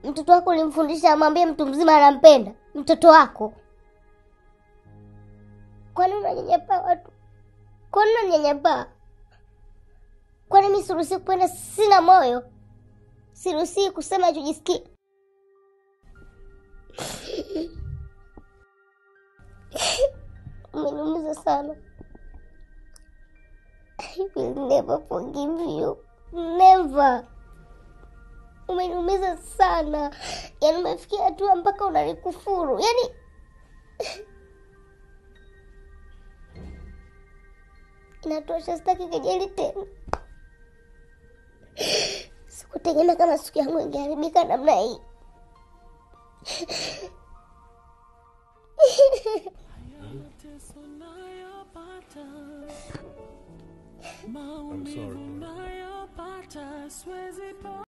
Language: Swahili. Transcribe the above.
mtoto wako ulimfundisha amwambie mtu mzima anampenda mtoto wako? Kwani unanyanyapaa watu? Kwani unanyanyapaa? Kwani mi siruhusii kupenda? Sina moyo? Siruhusii kusema nachojisikia? Umeniumiza sana. I will never forgive you. Never. Umeniumiza sana. Yaani umefikia hatua mpaka unanikufuru. Yaani inatosha, sitaki kejeli tena. Sikutegemea kama siku yangu ingeharibika namna hii. I'm sorry.